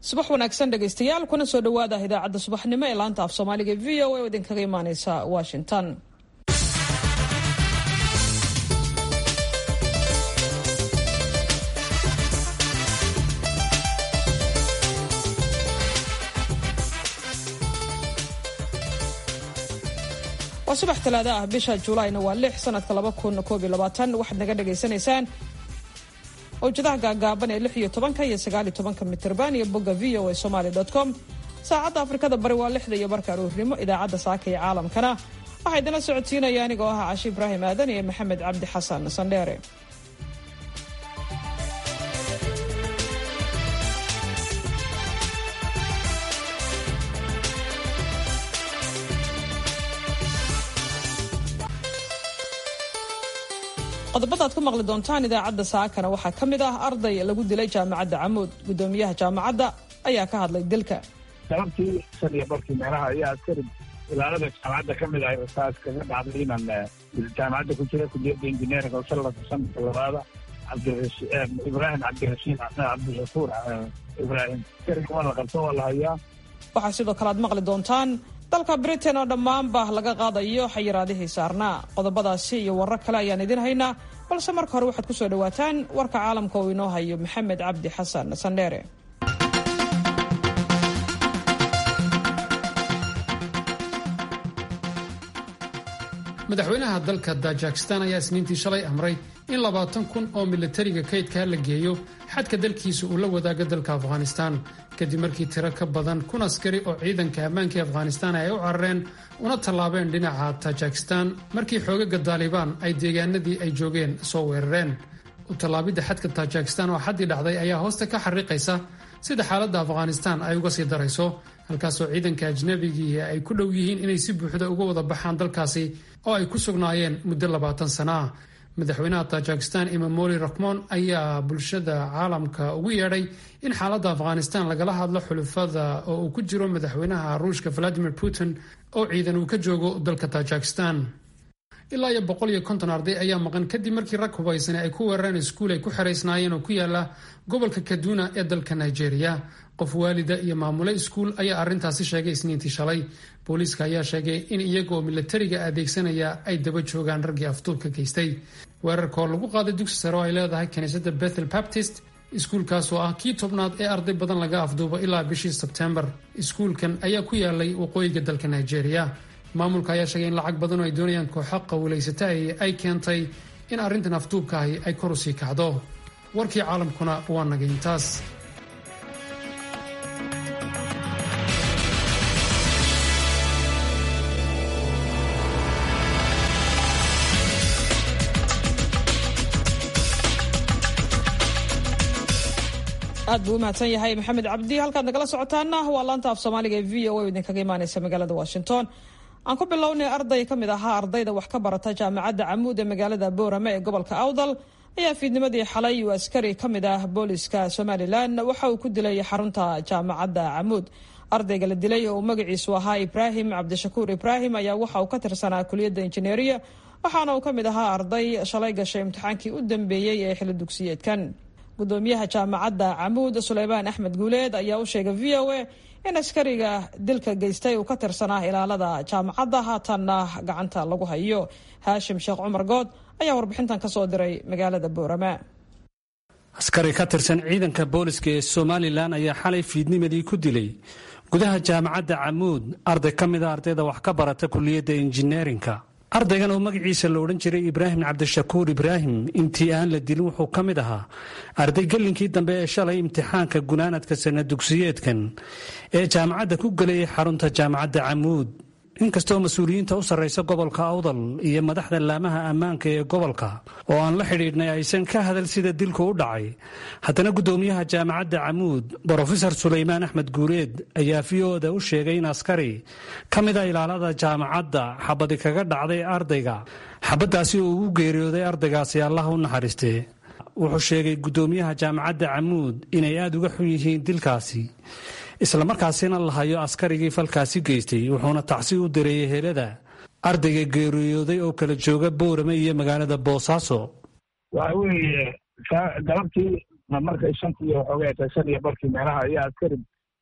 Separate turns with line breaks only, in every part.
subax wanaagsan dhegaystayaal kuna soo dhowaada idaacadda subaxnimo ee laanta af soomaaliga v o a oo idinkaga imaaneysa washington waa subax talaado ah bisha juulaayna waa lix sanadka laba kun koob iyo labaatan waxaad naga dhagaysanaysaan owjadaha gaagaaban ee lix iyo tobanka iyo sagaal iyo tobanka mitirban iyo bogga v o a somaly com saacadda afrikada bari waa lixda iyo barka aroornimo idaacadda saaka iyo caalamkana waxaa idinla socodsiinaya anigoo ah cashi ibraahim aadan iyo maxamed cabdi xasan sandheere qodobada ad ku maqli doontaan idaacadda saakana waxaa ka mid ah arday lagu dilay jaamacadda camuud guddoomiyaha jaamacadda ayaa ka hadlay dilka
sababtii shan iyo barkii meelaha ayaa askari ilaalada jaamacadda ka mid ahay saas kaga dhacday inaan jaamacadda ku jira kuliyadda injineeringa sallaka sanadka labaada ibraahim cabdirashiid cabdishakuur ibraahim askariga waa la qabto waa la hayaa
waxaa sidoo kale aad maqli doontaan dalka britain oo dhammaanba laga qaadayo xayiraadihii saarnaa qodobadaasi iyo warar kale ayaan idin haynaa balse marka hore waxaad ku soo dhowaataan warka caalamka uu inoo hayo maxamed cabdi xasan sandheere
madaxweynaha dalka tajikistan ayaa isniintii shalay amray in labaatan kun oo militariga kaydkaa la geeyo xadka dalkiisa uu la wadaago dalka afghanistan kadib markii tiro ka badan kun askari oo ciidanka ammaanka ee afghanistan ay u carareen una tallaabeen dhinaca tajikistan markii xoogaga daalibaan ay deegaanadii ay joogeen soo weerareen u tallaabidda xadka tajikistan oo xaddii dhacday ayaa hoosta ka xariiqaysa sida xaaladda afghanistan ay uga sii darayso halkaasoo ciidanka ajnabigii ay ku dhow yihiin inay si buuxda uga wada baxaan dalkaasi oo ay ku sugnaayeen muddo labaatan sana ah madaxweynaha tajikistan imamoli rakhmon ayaa bulshada caalamka ugu yeedhay in xaaladda afghanistan lagala hadlo xulufada oo uu ku jiro madaxweynaha ruushka valadimir putin oo ciidan uu ka joogo dalka tajikistan ilaa iyo boqol iyo konton arday ayaa maqan kadib markii rag hubaysane ay ku weerareen iskuul ay ku xeraysnaayeen oo ku yaala gobolka kaduna ee dalka nigeria qof waalida iyo maamule iskuul ayaa arrintaasi sheegay isniintii shalay booliiska ayaa sheegay in iyaga oo milatariga adeegsanaya ay daba joogaan raggii afduubka geystay weerarka oo lagu qaaday dugsi sare oo ay leedahay kiniisadda bethel baptist iskuulkaas oo ah kii tobnaad ee arday badan laga afduubo ilaa bishii sebtembar iskuulkan ayaa ku yaalay waqooyiga dalka nigeria maamulka ayaa sheegay in lacag badan oo ay doonayaan kooxo qawlaysata ay keentay in arrintan afduubka ahi ay kor u sii kacdo warkii caalamkuna waa nagay intaas
aad buu u mahadsan yahay maxamed cabdi halkaad nagala socotaana waa laanta af soomaaliga ee v o a idinkaga imaaneysa magaalada washington aan ku bilownay arday ka mid ahaa ardayda wax ka barata jaamacadda camuud ee magaalada boorame ee gobolka awdal ayaa fiidnimadii xalay uu askari ka mid ah booliska somalilan waxa uu ku dilay xarunta jaamacadda camuud ardayga la dilay oo magaciisu ahaa ibraahim cabdishakuur ibraahim ayaa waxa uu ka tirsanaa kuliyadda injineeriya waxaana uu ka mid ahaa arday shalay gashay imtixaankii u dambeeyey ee xili dugsiyeedkan gudoomiyaha jaamacadda camuud suleymaan axmed guuleed ayaa u sheegay v o a in askariga dilka geystay uu ka tirsanaa ilaalada jaamacadda haatanna gacanta lagu hayo haashim sheekh cumar good ayaa warbixintan ka soo diray magaalada boorama
askari ka tirsan ciidanka booliska ee somalilan ayaa xalay fiidnimadii ku dilay gudaha jaamacadda camuud arday ka mida ardayda wax ka barata kuliyadda injineerinka ardaygan oo magaciisa la odhan jiray ibraahim cabdishakuur ibraahim intii aan la dilin wuxuu ka mid ahaa arday gelinkii dambe ee shalay imtixaanka gunaanadka sana dugsiyeedkan ee jaamacadda ku gelayay xarunta jaamacadda camuud inkastoo mas-uuliyiinta u sarraysa gobolka awdal iyo madaxda laamaha ammaanka ee gobolka oo aan la xidhiidhnay aysan ka hadal sida dilku u dhacay haddana guddoomiyaha jaamacadda camuud brofesor suleymaan axmed guureed ayaa v o-da u sheegay in askari ka mida ilaalada jaamacadda xabadi kaga dhacday ardayga xabaddaasi oo ugu geeriyooday ardaygaasi allah u naxariistee wuxuu sheegay guddoomiyaha jaamacadda camuud inay aada uga xun yihiin dilkaasi islamarkaasina la hayo askarigii falkaasi geystay wuxuuna tacsi u direeyay helada ardayga geeriyooday oo kala jooga boorame iyo magaalada boosaaso
waxa weeye galabtii markay shantii waxoogay tahay shan iyo barkii meelaha ayaa askari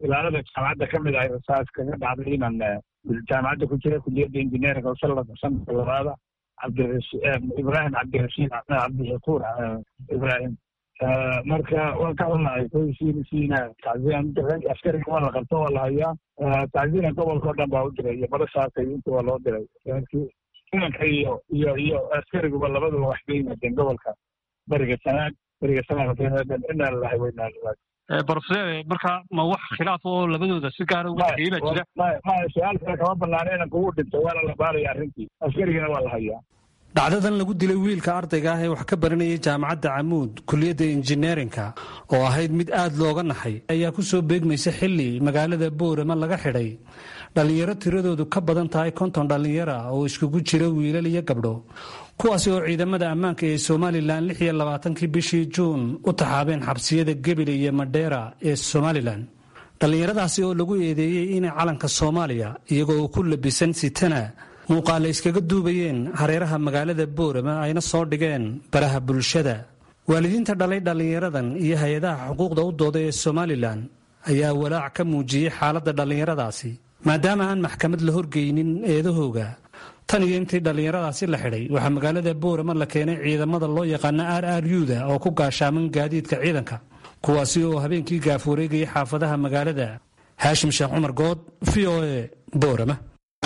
ilaalada jaamacadda ka mid ahay rasaas kaga dhacday inaan jaamacadda ku jira kuliyadda injineeringa oo sanadka sanadka labaada ibrahim cabdirashiid cabdishakuur ibrahim marka waan ka xunahay koysiina tacziyan diray askariga waa la qabto waa la hayaa tacziina gobolka o dhan baa u diray iyo badashaaka iyo inta waa loo diray ciidanka iyo iyo iyo askariguba labaduba wax ka yimaadeen gobolka beriga sanaag beriga sanaag inaa lalahay waynaa lalahay
brofeser marka ma wax khilaaf oo labadooda si gaara uga dhexeeyey baa jira
maya su-aal kale kama banaana inanka uu dhinto waana la baaraya arrintii askarigana waa la hayaa
dhacdadan lagu dilay wiilka ardayga ah ee wax ka baranayay jaamacadda camuud kuliyadda injineerinka oo ahayd mid aad looga naxay ayaa ku soo beegmaysa xilli magaalada boorama laga xidhay dhallinyaro tiradoodu ka badan tahay konton dhallinyara oo iskugu jira wiilal iyo gabdho kuwaasi oo ciidamada ammaanka ee somalilan lix iyo labaatankii bishii juun u taxaabeen xabsiyada gebile iyo madheera ee somalilan dhallinyaradaasi oo lagu eedeeyey inay calanka soomaaliya iyagoo ku labisan sitana muuqaale iskaga duubayeen hareeraha magaalada boorama ayna soo dhigeen baraha bulshada waalidiinta dhalay dhallinyaradan iyo hay-adaha xuquuqda u dooda ee somalilan ayaa walaac ka muujiyey xaaladda dhallinyaradaasi maadaama aan maxkamad la horgeynin eedahooga tan iyo intii dhallinyaradaasi la xidhay waxaa magaalada boorama la keenay ciidamada loo yaqaana r r u-da oo ku gaashaaman gaadiidka ciidanka kuwaasi oo habeenkii gaaf wareegayay xaafadaha magaalada haashim sheekh cumar good v o e boorama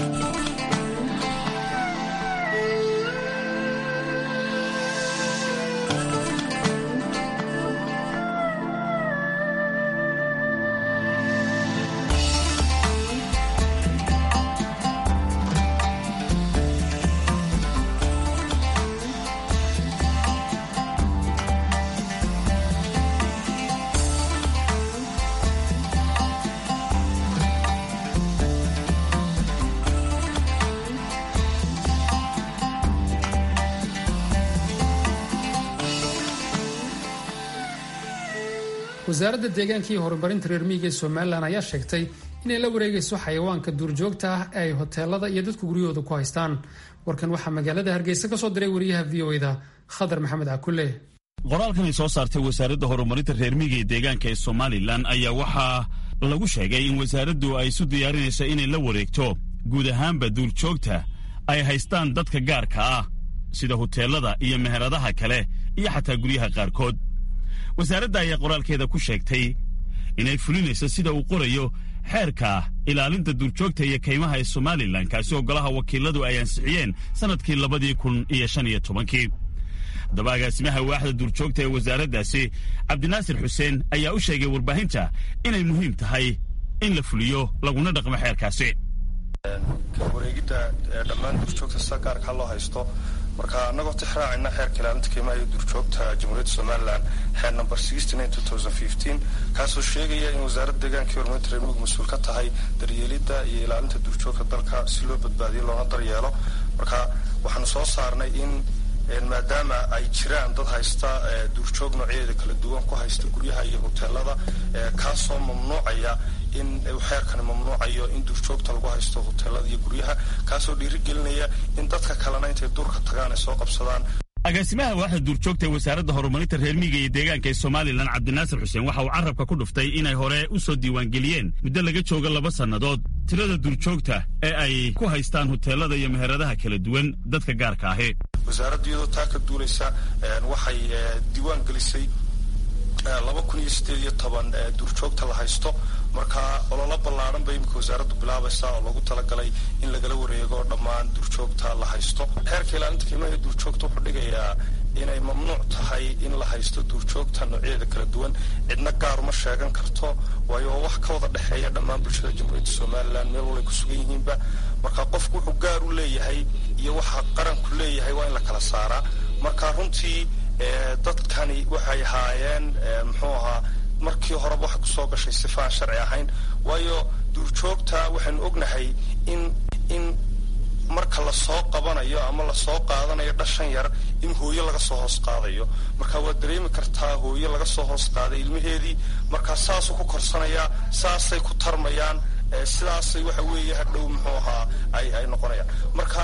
wasaaradda deegaanka iyo horumarinta reer miyiga ee somalilan ayaa sheegtay inay la wareegayso xayawaanka duurjoogta ah ee ay hoteelada iyo dadku guryahooda ku haystaan warkan waxaa magaalada hargeysa ka soo diray wariyaha v o eda khadar maxamed cakule
qoraalkan ay soo saartay wasaaradda horumarinta reer miyiga ee deegaanka ee somalilan ayaa waxaa lagu sheegay in wasaaraddu ay isu diyaarinayso inay la wareegto guud ahaanba duurjoogta ay haystaan dadka gaarka ah sida huteelada iyo meheradaha kale iyo xataa guryaha qaarkood wasaaradda ayaa qoraalkeeda ku sheegtay inay fulinayso sida uu qorayo xeerka ilaalinta duurjoogta iyo kaymaha ee somalilan kaasi oo golaha wakiiladu ay ansixiyeen sannadkii labadii kun iyo shan iyo tobankii haddaba agaasimaha waaxda duurjoogta ee wasaaraddaasi cabdinaasir xuseen ayaa u sheegay warbaahinta inay muhiim tahay in la fuliyo laguna dhaqmo xeerkaasi
wareegidda dhammaan duurjoogta sida gaarkaa loo haysto marka annagoo tixraacayna xeerka ilaalinta qiimaha iyo duurjoogta jamhuuriyadda somalilan xeer number kaasoo sheegaya in wasaaradda deegaanka iyo horumarinta reer miyigu mas-uul ka tahay daryeelidda iyo ilaalinta duurjoogta dalka si loo badbaadiyo loona daryeelo marka waxaanu soo saarnay in maadaama ay jiraan dad haysta duurjoog noocyadeeda kala duwan ku haysta guryaha iyo hoteelada kaasoo mamnuucaya in xeerkani mamnuucayo in duurjoogta lagu haysto hoteelada iyo guryaha kaasoo dhiirigelinaya in dadka kalena intay duurka tagaan ay soo qabsadaan
agaasimaha waaxda duurjoogta ee wasaaradda horumarinta reer miyiga iyo deegaanka ee somalilan cabdinaasir xuseen waxa uu carabka ku dhuftay inay hore u soo diiwaangeliyeen muddo laga jooga laba sannadood tirada duurjoogta ee ay ku haystaan huteelada iyo meheradaha kala duwan dadka gaarka ahi
wasaaradda iyadoo taa ka duulaysa waxay diiwaan gelisay laba kun iyo sideed iyo toban duurjoogta la haysto marka ololo ballaaran bay imika wasaaraddu bilaabaysaa oo lagu talagalay in lagala wareego dhammaan duurjoogta la haysto xeerka ilaalinta qiimaha duurjoogta wuxuu dhigayaa inay mamnuuc tahay in la haysto duurjoogta noocyadeeda kala duwan cidna gaaruma sheegan karto waayo waa wax ka wada dhexeeya dhammaan bulshada jamhuuriyadda somalilan meel walay ku sugan yihiinba marka qofku wuxuu gaar u leeyahay iyo waxa qaranku leeyahay waa in la kala saaraa marka runtii dadkani waxay haayeen muxuu ahaa markii horeba waxay kusoo gashay sifa aan sharci ahayn waayo duurjoogta waxaynu ognahay in in marka lasoo qabanayo ama lasoo qaadanayo dhashan yar in hooyo laga soo hoos qaadayo marka waad dareemi kartaa hooyo laga soo hoos qaaday ilmaheedii marka saasuu ku korsanayaa saasay ku tarmayaan sidaasay waxa weeye hadhow muxuu ahaa ay ay noqonayaan marka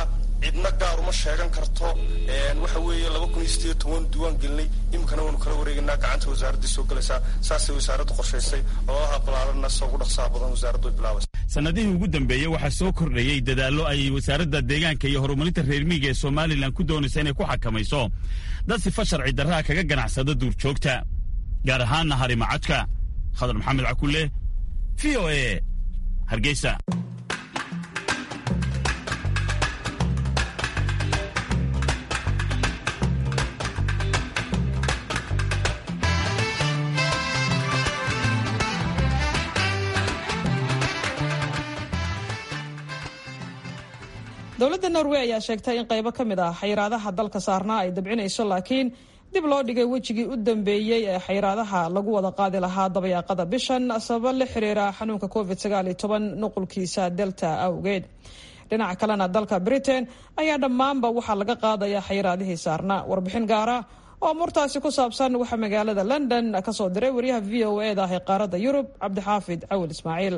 cidna gaar uma sheegan karto waxa weeye laba kun iyo sideed toban diiwaan gelinay iminkana waanu kala wareegaynaa gacanta wasaaraddii soo gelaysaa saasay wasaaraddu qorshaysay ololaha balaaranna se ugu dhaqsaha badan wasaaraddu ay bilaabaysa
sannadihii ugu dambeeyey waxaa soo kordhayey dadaallo ay wasaaradda deegaanka iyo horumarinta reer miyiga ee somalilan ku doonaysa inay ku xakamayso dad sifa sharci darraha kaga ganacsada duurjoogta gaar ahaanna harimacadka khadar maxamed cakulle v o e hargeysa
dowladda norway ayaa sheegtay in qaybo ka mid ah xayiraadaha dalka saarnaa ay dabcinayso laakiin dib loo dhigay wejigii u dambeeyey ee xayiraadaha lagu wada qaadi lahaa dabayaaqada bishan sababo la xiriira xanuunka covid nuqulkiisa delta awgeed dhinaca kalena dalka britain ayaa dhammaanba waxaa laga qaadaya xayiraadihii saarnaa warbixin gaara oo murtaasi ku saabsan waxaa magaalada london kasoo diray wariyaha v o e da ah ee qaaradda yurub cabdixaafid cawil ismaaciil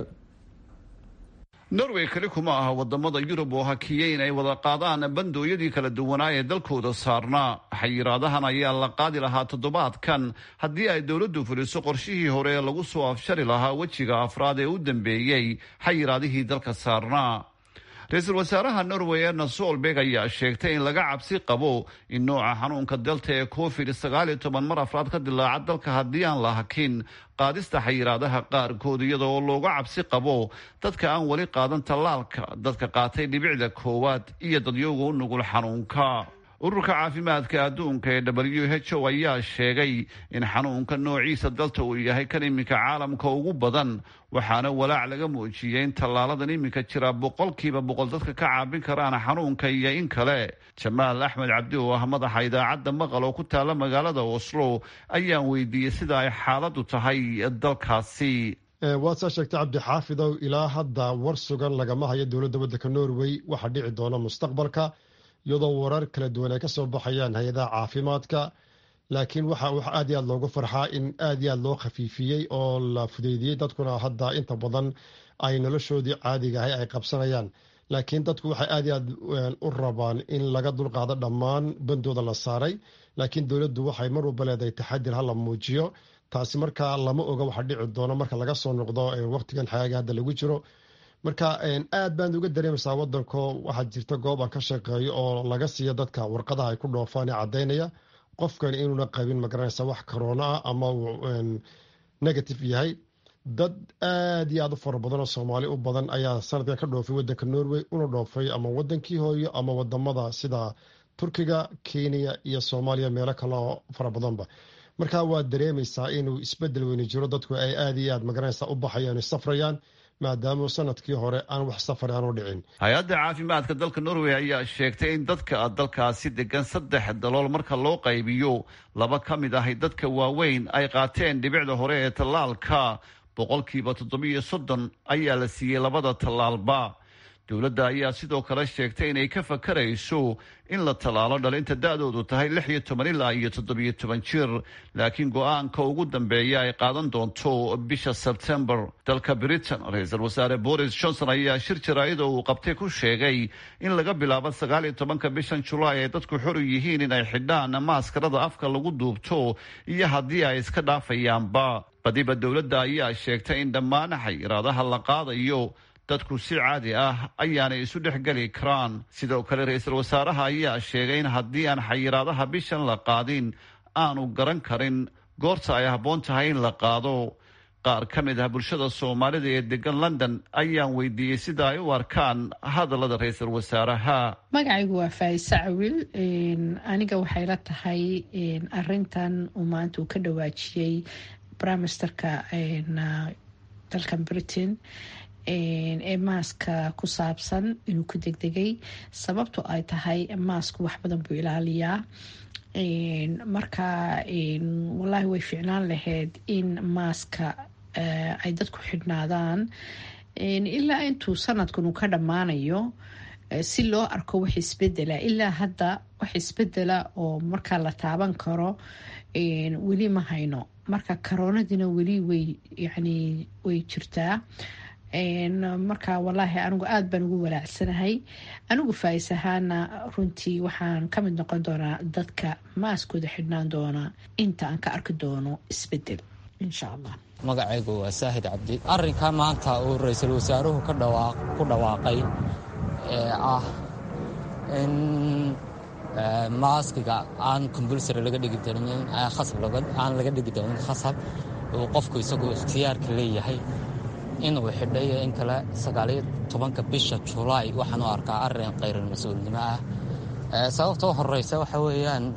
norway keli kuma aha wadamada yurub oo hakiyey in ay wada qaadaan bandooyadii kala duwanaa ee dalkooda saarnaa xayiraadahan ayaa la qaadi lahaa toddobaadkan haddii ay dowladdu fuliso qorshihii hore ee lagu soo afshari lahaa wejiga afraad ee u dambeeyey xayiraadihii dalka saarnaa ra-iisul wasaaraha norway erna solberg ayaa sheegtay in laga cabsi qabo in nooca xanuunka delta ee covid sagaal iyo toban mar afraad ka dilaaca dalka haddii aan la hakin qaadista xayiraadaha qaarkood iyada oo looga cabsi qabo dadka aan weli qaadan tallaalka dadka qaatay dhibicda koowaad iyo dadyowga u nugul xanuunka ururka caafimaadka adduunka ee w h o ayaa sheegay in xanuunka noociisa dalta uu yahay kan iminka caalamka ugu badan waxaana walaac laga muujiyey in tallaaladan iminka jira boqolkiiba boqol dadka ka caabin karaan xanuunka iyo in kale jamaal axmed cabdi oo ah madaxa idaacadda maqal oo ku taala magaalada oslo ayaan weydiiyey sida ay xaaladdu tahay dalkaasi
waad saa sheegtay cabdi xaafidow ilaa hadda war sugan lagama hayo dowladda waddanka norway waxaa dhici doona mustaqbalka iyadoo warar kala duwan ay ka soo baxayaan hay-adaha caafimaadka laakiin waxa wax aad iyo aad loogu farxaa in aad iyo aad loo khafiifiyey oo la fudeydiyey dadkuna hadda inta badan ay noloshoodii caadiga ahay ay qabsanayaan laakiin dadku waxay aad iyo aad u rabaan in laga dulqaado dhammaan bandooda la saaray laakiin dowladdu waxay mar walba leedahay taxadir hala muujiyo taasi markaa lama oga waxa dhici doono marka laga soo noqdo waqtigan xagaaga hadda lagu jiro marka aad baan uga dareemaysaa wadanko waxaa jirta goob aan ka shaqeeyo oo laga siiyo dadka warqadaha ay ku dhoofaan ee caddaynaya qofkan inuuna qabin magaranaysa wax corona ah ama negative yahay dad aad iyo aad u fara badan oo soomaali u badan ayaa sanadkan ka dhoofay wadanka norway una dhoofay ama wadankii hooyo ama wadamada sida turkiga kenya iyo soomaaliya meelo kale oo fara badanba marka waad dareemaysaa inuu isbedel weyni jiro dadku ay aad iyo aad magaranaysa u baxayaan safrayaan maadaama sanadkii hore aan wax safar aan u dhicin
hay-adda caafimaadka dalka norway ayaa sheegtay in dadka dalkaasi degan saddex dalool marka loo qaybiyo laba ka mid ahay dadka waaweyn ay qaateen dhibicda hore ee tallaalka boqolkiiba toddobiyo soddon ayaa la siiyey labada tallaalba dowladda ayaa sidoo kale sheegtay inay ka fakarayso in la tallaalo dhalinta da-doodu tahay lix iyo toban ilaa iyo toddobiyo toban jir laakiin go-aanka ugu dambeeya ay qaadan doonto bisha sebtembar dalka britain ra-iisul wasaare boris johnson ayaa shir jaraa'ida uu qabtay ku sheegay in laga bilaabo sagaal iyo tobanka bishan julaay ay dadku xor yihiin in ay xidhaan maaskarada afka lagu duubto iyo haddii ay iska dhaafayaanba badiba dowladda ayaa sheegtay in dhammaan xayiraadaha la qaadayo dadku si caadi ah ayaanay isu dhex geli karaan sidoo kale ra-iisul wasaaraha ayaa sheegay in haddii aan xayiraadaha bishan la qaadin aanu garan karin goorta ay habboon tahay in la qaado qaar ka mid ah bulshada soomaalida ee degan london ayaan weydiiyey sida ay u arkaan hadallada ra-iisul wasaaraha
magacaygu waa faayise cawil aniga waxay la tahay arintan uu maanta uu ka dhawaajiyey brimesterka dalkan britain ee maaska ku saabsan inuu ku degdegay sababto ay tahay maasku wax badan buu ilaaliyaa marka wallaahi way ficnaan lahayd in maaska ay dadku xidhnaadaan ilaa intuu sanadkan uu ka dhammaanayo si loo arko wax isbedela ilaa hadda wax isbedela oo markaa la taaban karo weli ma hayno marka karoonadiina weli way yani way jirtaa marka walaahi anigu aada baan ugu walaacsanahay anigu faais ahaana runtii waxaan ka mid noqon doonaa dadka maaskooda xidhnaan doona inta aan ka arki doono isbedel insha allah
magacaygu waa saahid cabdi arrinka maanta uu ra-iisul wasaaruhu ku dhawaaqay ee ah in maaskiga aan compulsary laga dhigi doonin aan laga dhigi doonin khasab uu qofku isagu ikhtiyaarka leeyahay inuu xidhay in kale sagaaliyo tobanka bisha julaay waxaan u arkaa arrin khayral mas-uulnimo ah sababtoo horeysa waxa weeyaan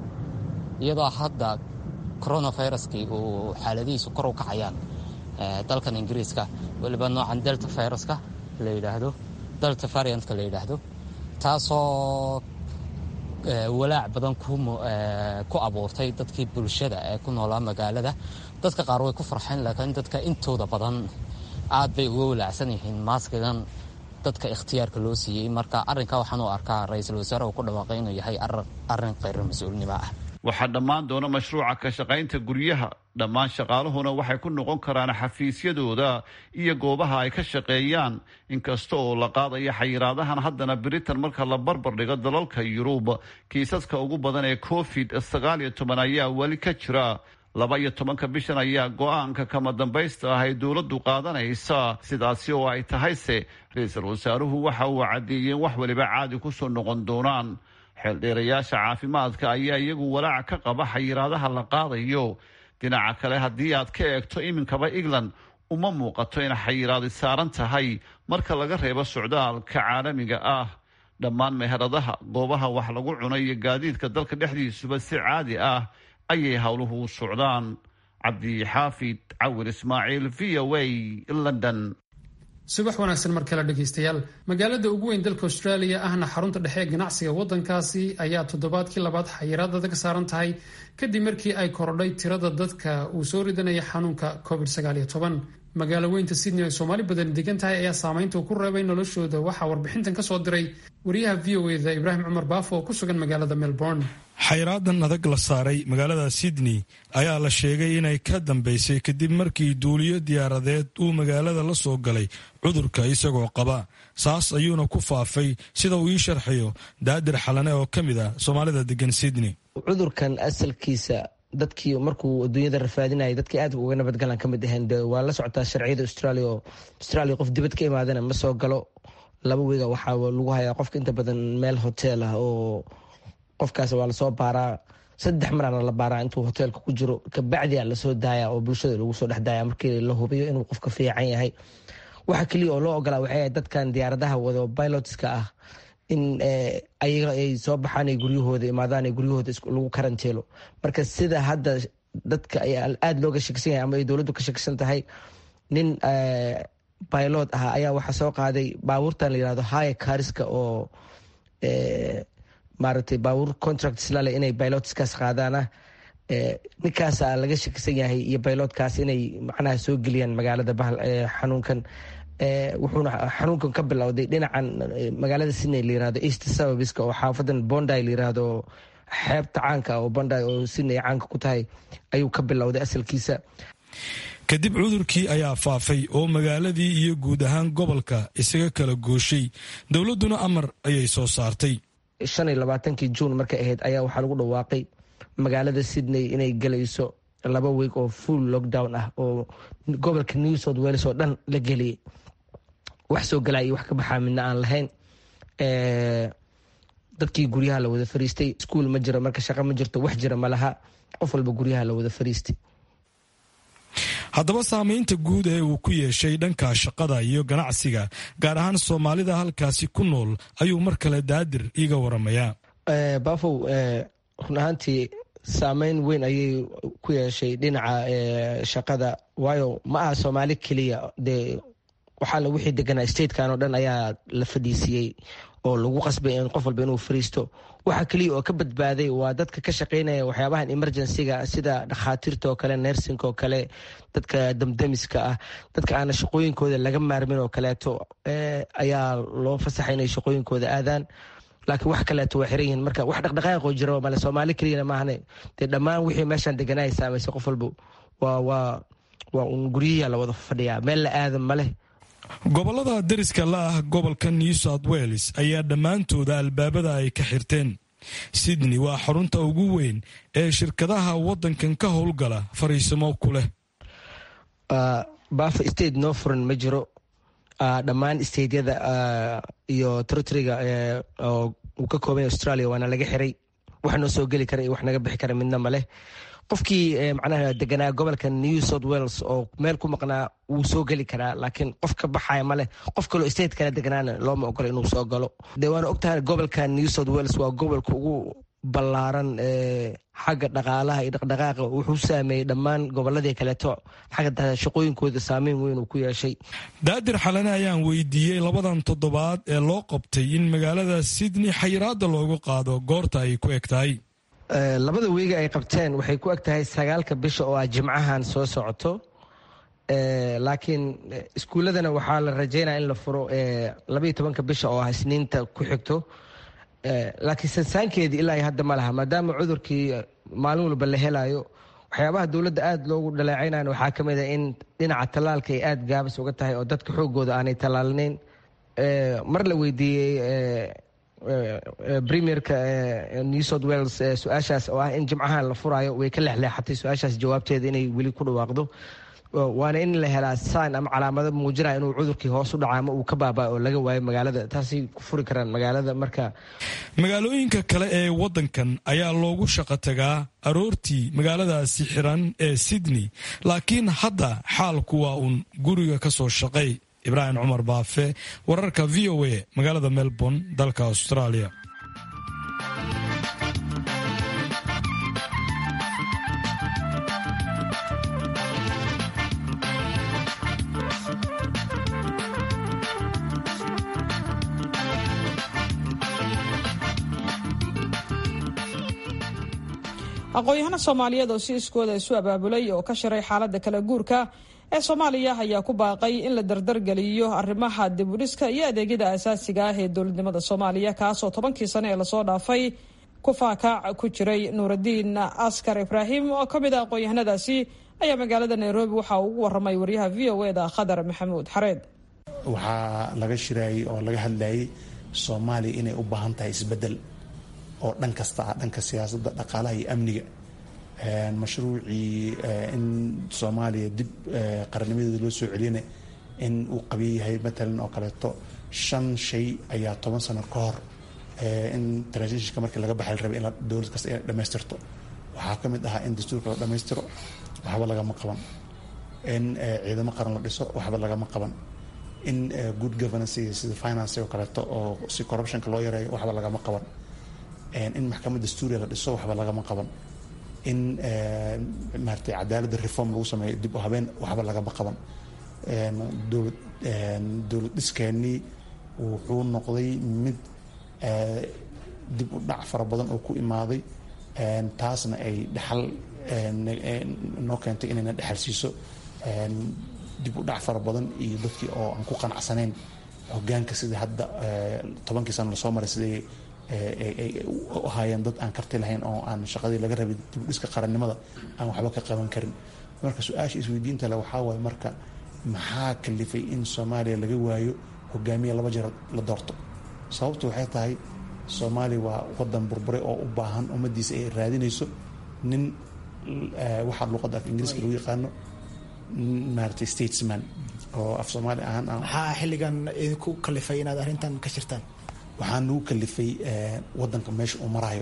iyadoo hadda coronaviruskii uu xaaladihiisu kor u kacayaan dalkan ingiriiska weliba noocan delta viruska la yidhaahdo delta variantka la yidhaahdo taasoo walaac badan ku abuurtay dadkii bulshada ee ku noolaa magaalada dadka qaar way ku farxeen laakiin dadka intooda badan aad bay uga walaacsan yihiin maaskigan dadka ikhtiyaarka loo siiyey marka arrinka waxaan u arkaa ra-iisul wasaare uu ku dhawaaqay inuu yahay arrin khayr mas-uulnimo ah
waxaa dhammaan doona mashruuca ka shaqaynta guryaha dhammaan shaqaaluhuna waxay ku noqon karaan xafiisyadooda iyo goobaha ay ka shaqeeyaan inkasta oo la qaadaya xayiraadahan haddana britain marka la barbar dhigo dalalka yurub kiisaska ugu badan ee covid sagaal iyo toban ayaa weli ka jira laba iyo tobanka bishan ayaa go-aanka kama dambaysta ah ay dowladdu qaadanaysa sidaasi oo ay tahayse ra-iisul wasaaruhu waxa uu caddeeyeen wax waliba caadi kusoo noqon doonaan xeeldheerayaasha caafimaadka ayaa iyagu walaaca ka qaba xayiraadaha la qaadayo dhinaca kale haddii aad ka eegto iminkaba england uma muuqato in xayiraadi saaran tahay marka laga reebo socdaalka caalamiga ah dhammaan meheradaha goobaha wax lagu cuno iyo gaadiidka dalka dhexdiisuba si caadi ah ayay howluhu u socdaan cabdixaafid cawir ismaaciil v o a london
subax wanaagsan mar kale dhegaystayaal magaalada ugu weyn dalka australia ahna xarunta dhexe ee ganacsiga waddankaasi ayaa toddobaadkii labaad xayiraadada ka saaran tahay kadib markii ay korodhay tirada dadka uu soo ridanaya xanuunka covid magaalo weynta sydney ay soomaali badan degan tahay ayaa saameynta uu ku reebay noloshooda waxaa warbixintan ka soo diray wariyaha v o eda ibraahim cumar baafo oo ku sugan magaalada melbourne
xayraadan adag la saaray magaalada sydney ayaa la sheegay inay ka dambeysay kadib markii duuliyo diyaaradeed uu magaalada la soo galay cudurka isagoo qaba saas ayuuna ku faafay sida uu ii sharxayo daadir xalane oo ka mid ah soomaalida degan sydney
cudurkan asalkiisa dadkii markuu adduunyada rafaadinayay dadkii aad uga nabadgalan ka mid aheen de waa la socotaa sharciyada australia oo australia qof dibad ka imaadana ma soo galo laba wiga waxaa lagu hayaa qofka inta badan meel hotel ah oo qofkaas waa lasoo baaraa saddex marana la baaraa intuu hoteelka ku jiro kabacdi a lasoo daaya oo bulshada lagu soo dhex daaya markii la hubiyo inuu qofka fiican yahay waxa keliya oo loo ogolaa waxay dadkan diyaaradaha wado pilotska ah in ayaga ay soo baxaan ay guryahooda imaadaan guryahooda lagu karanteelo marka sida hadda dadka aada looga shakisan yahay ama ay dowladdu ka shakisan tahay nin pilot ah ayaa waxaa soo qaaday baabuurtan la yirahdo haya kariska oo maaragtay baabuur contract islale inay pilotskaas qaadaana ninkaasa laga shakisan yahay iyo pilotkaas inay macnaha soo geliyaan magaalada xanuunkan wuxuuna xanuunkan ka bilowday dhinacan magaalada sydney la yirahdo east suburbiska oo xaafadan bondy la yirahdo xeebta caanka oo bondy oo sydney caanka ku tahay ayuu ka bilowday asalkiisa
kadib cudurkii ayaa faafay oo magaaladii iyo guud ahaan gobolka isaga kala gooshay dowladduna amar ayay soo saartay
shan iyo labaatankii juun markay ahayd ayaa waxaa lagu dhawaaqay magaalada sydney inay gelayso laba weeg oo full lockdown ah oo gobolka new south wales oo dhan la geliyay wax soo galaa iyo wax ka baxaa midna aan lahayn dadkii guryaha la wada fariistay iskuol ma jiro marka shaqo ma jirto wax jira ma laha qof walba guryaha la wada fariistay
haddaba saameynta guud ee uu ku yeeshay dhanka shaqada iyo ganacsiga gaar ahaan soomaalida halkaasi ku nool ayuu mar kale daadir iiga waramayaa
bafow run ahaantii saameyn weyn ayay ku yeeshay dhinaca shaqada waayo ma aha soomaali keliya dee waxaala wixii deganaa statekan oo dhan ayaa la fadhiisiyey oo lagu qasbay in qof walba inuu fariisto waxa keliya oo ka badbaaday waa dadka ka shaqeynaya waxyaabahan emergencyga sida dhakhaatiirta oo kale nersinka oo kale dadka damdamiska ah dadka aana shaqooyinkooda laga maarmin oo kaleeto ayaa loo fasaxay inay shaqooyinkooda aadaan laakiin wax kaleeto waa xiran yihiin marka wax dhaqdhaqaaqoo jiro male soomaali keliyana maahane dee dhammaan wixii meeshaan deganaa saamaysay qof walba waa waa waa un guryihiia la wada fadhiyaa meel la aadan maleh
gobollada deriska la ah gobolka new south wales ayaa dhammaantooda albaabada ay ka xirteen sydney waa xarunta ugu weyn ee shirkadaha waddankan ka howlgala fariisimo ku leh
bafa state noo furan ma jiro dhammaan stateyada iyo territoriga oo uu ka koobanya australia waana laga xiray wax noo soo geli kara iyo wax naga bixi kara midna maleh qofkii macnaha deganaa gobolka new south wales oo meel ku maqnaa wuu soo geli karaa laakiin qof ka baxaya maleh qof kaloo state kala deganaana looma ogola inuu soo galo de waana ogtahay gobolka new south wales waa gobolka ugu ballaaran xagga dhaqaalaha iyo dhaqdhaqaaqa wuxuu saameeyey dhammaan goboladii kaleeto xagga shaqooyinkooda saameyn weyn uu ku yeeshay
daadir xalane ayaan weydiiyey labadan toddobaad ee loo qabtay in magaalada sydney xayiraada loogu qaado goorta ay ku eg tahay
labada weega ay qabteen waxay ku eg tahay sagaalka bisha oo ah jimcahan soo socoto laakiin iskuulladana waxaa la rajeynaya in la furo labaiyo tobanka bisha oo ah isniinta ku xigto laakiin sansaankeedii ilaa hadda ma laha maadaama cudurkii maalin walba la helayo waxyaabaha dowladda aada loogu dhaleecaynayan waxaa ka mid a in dhinaca tallaalka ay aada gaabis uga tahay oo dadka xoogooda aanay tallaalnayn mar la weydiiyey premierka new south wales su-aashaas oo ah in jimcahan la furayo way ka lexleexatay su-aashaas jawaabteeda inay weli ku dhawaaqdo waana in la helaa sign ama calaamado muujinaya inuu cudurkii hoos u dhaca ama uu ka baabaa oo laga waayo magaalada taasay ku furi karaan magaalada marka
magaalooyinka kale ee waddankan ayaa loogu shaqo tagaa aroortii magaaladaasi xiran ee sydney laakiin hadda xaalku waa uun guriga ka soo shaqay ibraahim cumar baafe wararka v o a magaalada melbourne dalka australia
aqoon-yahano soomaaliyeed oo si iskooda isu abaabulay oo ka shiray xaaladda kala guurka ee soomaaliya ayaa ku baaqay in la dardargeliyo arrimaha dibudhiska iyo adeegyada asaasiga ah ee dowladnimada soomaaliya kaasoo tobankii sane ee lasoo dhaafay ku faakaac ku jiray nuuradiin askar ibraahim oo ka mid a aqoon-yahanadaasi ayaa magaalada nairobi waxa uu ugu waramay waryaha v o eda khadar maxamuud xareed
waxaa laga shiraayay oo laga hadlayay soomaaliya inay u baahan tahay isbedel oo dhan kasta ah dhanka siyaasadda dhaqaalaha iyo amniga mashruucii in soomaaliya dib qarannimadeeda loo soo celiyana in uu qabiya yahay matalan oo kaleeto shan shay ayaa toban sano ka hor in transitionka markii laga baxay la rabay in dowlad kasta inay dhammaystirto waxaa ka mid ahaa in dastuurka la dhammaystiro waxba lagama qaban in ciidamo qaran la dhiso waxba lagama qaban in good governance sida finance oo kaleeto oo si corruptionka loo yareeyo waxba lagama qaban in maxkamad dastuuriya la dhiso waxba lagama qaban in maarata cadaaladda reform lagu sameeyo dib u habeen waxba lagama qaban dowlad dowlad dhiskeenii wuxuu noqday mid dib u dhac fara badan oo ku imaaday taasna ay dhexal noo keentay inayna dhexal siiso dib u dhac fara badan iyo dadkii oo aan ku qanacsanayn hogaanka sida hadda tobankii sano lasoo maray siday ay u ahaayeen dad aan karti lahayn oo aan shaqadii laga rabay dibudhiska qarannimada aan waxba ka qaban karin marka su-aasha isweydiinta le waxaa waaye marka maxaa kalifay in soomaaliya laga waayo hogaamiya laba jeer la doorto sababtu waxay tahay soomaaliya waa wadan burburay oo u baahan ummadiisa ay raadinayso nin waxaa luuqadda af ingiriiska lagu yaqaano maaragtay statesman oo af soomaali ahaan
maxaa xilligan idinku kalifay inaad arrintan ka shirtaan
waxaa nagu kalifay wadanka meesha uu marayo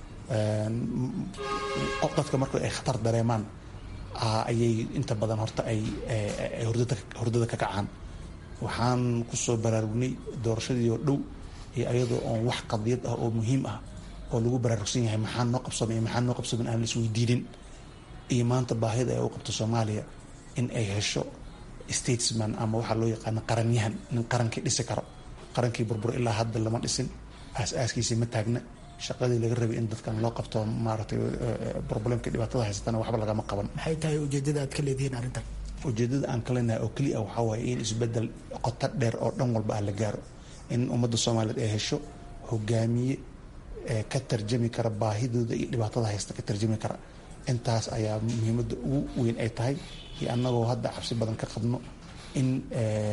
dadka marka ay khatar dareemaan ayay inta badan horta ay hurdada ka kacaan waxaan kusoo baraarugnay doorashadii oo dhow iyo ayadoo oon wax qadiyad ah oo muhiim ah oo lagu baraarugsan yahay maxaa noo qabsamay iyo maxaa noo qabsamin aan la isweydiinin iyo maanta baahida ay u qabto soomaaliya in ay hesho statesman ama waxaa loo yaqaano qaranyahan nin qarankii dhisi karo qarankii burbur ilaa hadda lama dhisin aas-aaskiisii ma taagna shaqadii laga rabay in dadkan loo qabto maaragtay problemka dhibaatada haysatana waxba lagama qaban
maxay tahay ujeedada aad ka leedihiin arrintan
ujeedada aan ka leenahay oo keliya waxaa waaye in isbedel qoto dheer oo dhan walba ah la gaaro in ummadda soomaaliyeed ay hesho hogaamiye ka tarjami kara baahidooda iyo dhibaatada haysta ka tarjami kara intaas ayaa muhiimadda ugu weyn ay tahay iyo annagoo hadda cabsi badan ka qabno in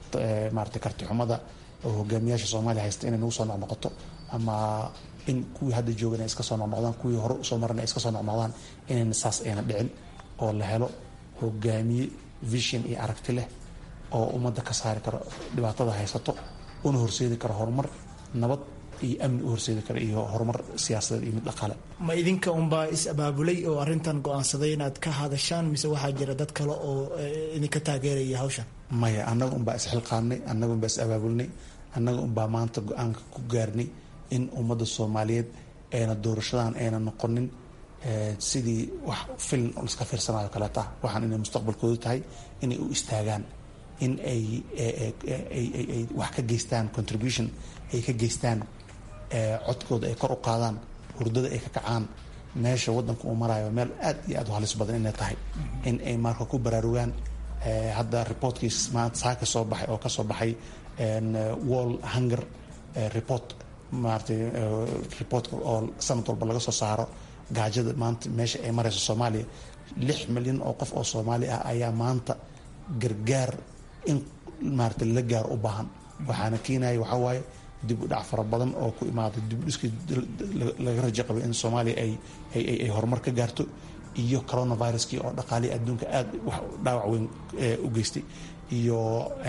maarata karti xumada oo hogaamiyaasha soomaaliya haysta inay nagu soo noqnoqoto ama in kuwii hadda joogan ay iska soo noqnoqdaan kuwii hore usoo maran ay iska soo noqnoqdaan inayna saas ayna dhicin oo la helo hogaamiye vision iyo aragti leh oo ummadda ka saari karo dhibaatada haysato una horseedi karo horumar nabad iyo amni u horseedi karo iyo horumar siyaasadeed iyo mid dhaqaale
ma idinka unbaa is abaabulay oo arrintan go-aansaday inaad ka hadashaan mise waxaa jira dad kale oo idinka taageeraya hawshan
maya annaga unbaa isxilqaannay annaga unbaa is abaabulnay annaga unbaa maanta go-aanka ku gaarnay in ummadda soomaaliyeed ayna doorashadan ayna noqonin sidii wax filan oo liska fiirsanayo kaleeta waxaan inay mustaqbalkoodu tahay inay u istaagaan in ay ay wax ka geystaan contribution ay ka geystaan codkooda ay kor u qaadaan hurdada ay ka kacaan meesha waddanka uu marayo meel aad iyo aad u halis badan inay tahay in ay marka ku baraarugaan hadda reportkiis maanta saaka soo baxay oo kasoo baxay wall hunger report maaratay reportka oo sanad walba laga soo saaro gaajada maanta meesha ay marayso soomaaliya lix milyan oo qof oo soomaali ah ayaa maanta gargaar in maarata la gaar u baahan waxaana keenaya waxaa waaye dib u dhac fara badan oo ku imaaday dib u dhiskii laga rajo qabay in soomaaliya ay ay horumar ka gaarto iyo coronaviruskii oo dhaqaalihii adduunka aada wax dhaawac weyn u geystay iyo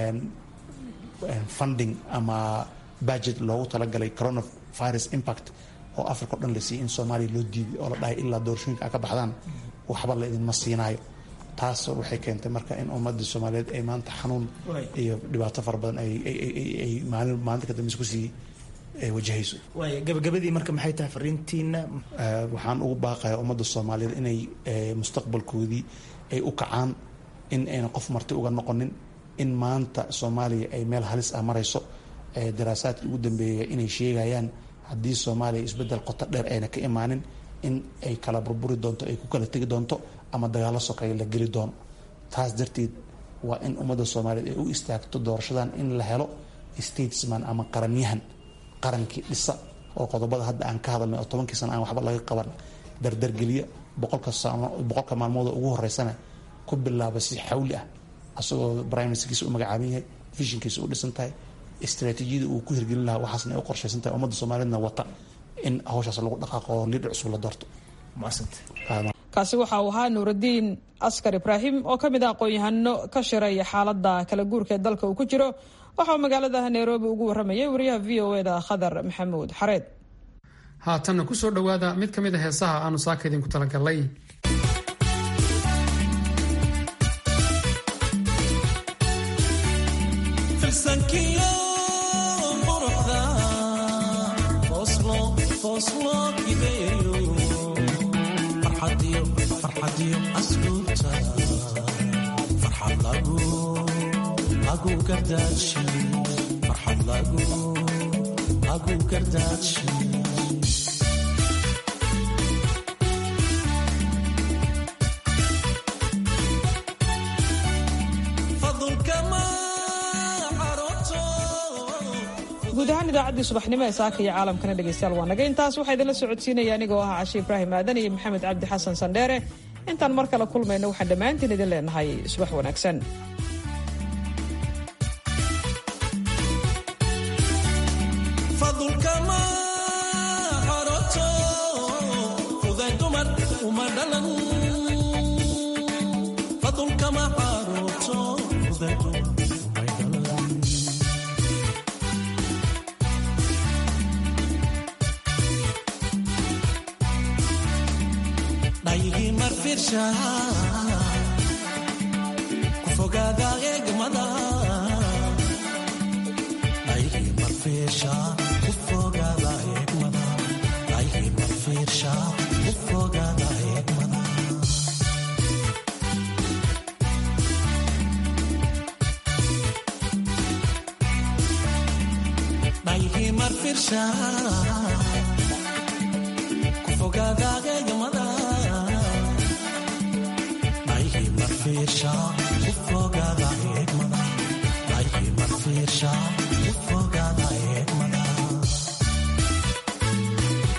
funding ama budget loogu talagalay coronavirus impact oo africa o dhan la siiyey in soomaaliya loo diiday oo la dhahay ilaa doorashooyinka a ka baxdaan waxba la idinma siinaayo taas waxay keentay marka in ummadii soomaaliyeed ay maanta xanuun iyo dhibaato fara badan ay maalin maalinta ka dambeysa kusii wajahayso
waay gabagabadii marka maxay tahay fariintiina
waxaan ugu baaqaya ummadda soomaaliyeed inay mustaqbalkoodii ay u kacaan in ayna qof marti uga noqonin in maanta soomaaliya ay meel halis ah marayso daraasaadkii ugu dambeeya inay sheegayaan haddii soomaaliya isbeddel qoto dheer ayna ka imaanin in ay kala burburi doonto ay ku kala tegi doonto ama dagaallo sokeeya la geli doono taas darteed waa in ummadda soomaaliyeed ay u istaagto doorashadan in la helo statesman ama qaranyahan qarankii dhisa oo qodobada hadda aan ka hadalnay oo tobankii sana aan waxba laga qaban dardargeliya boqolka boqolka maalmooda ugu horeysana ku bilaaba si xawli ah asagoo briministerkiisa u magacaaban yahay vishinkiisa u dhisan tahay istraatiijiyada uu ku hirgelin lahaa waxaasna ay u qorshaysan tahay ummadda soomaaliyeedna wata in hawshaas lagu dhaqaaqo oo liidh cusub la doorto
kaasi waxa uu ahaa nuuraddiin askar ibraahim oo ka mid ah aqoon-yahano ka shiray xaaladda kala guurka ee dalka uu ku jiro waxa uu magaalada nairobi ugu warramayay wariyaha v o eda khadar maxamuud xareed
haatanna ku soo dhowaada mid ka mid a heesaha aanu saaka idinku talagalnay
guud ahaan idaacaddii subaxnimo ee saaka iyo caalamkana dhegaystayaal waa naga intaas waxaa idinla socodsiinaya anigoo ah cashe ibraahim aadan iyo maxamed cabdi xasan sandheere intaan mar kale kulmayno waxaan dhammaantiin idin leenahay subax wanaagsan
Kufogaada eegmada, ayhi marfiisha.